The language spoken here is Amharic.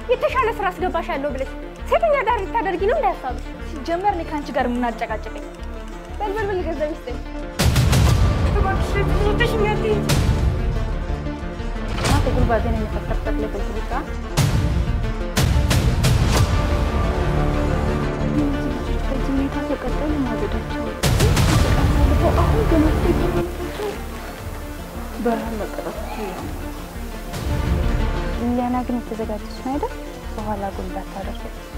የተሻለ ስራ አስገባሻለሁ ብለሽ ሴተኛ ዳር ልታደርጊ ነው እንዳያሳብሽ። ሲጀመር እኔ ከአንቺ ጋር የምናጨቃጭቀኝ በልበልበል ገንዘብ ይስጠኝ። Mate ጉልባቴን የሚፈጠርበት ለበዚህ ብቻ በዚህ ሁኔታ ከቀጠሉ ማገዳቸው አሁን ገና በረሃን መቀጠፍ ሊያና ግን የተዘጋጀች ነው አይደል? በኋላ ጉልባት ታደርገች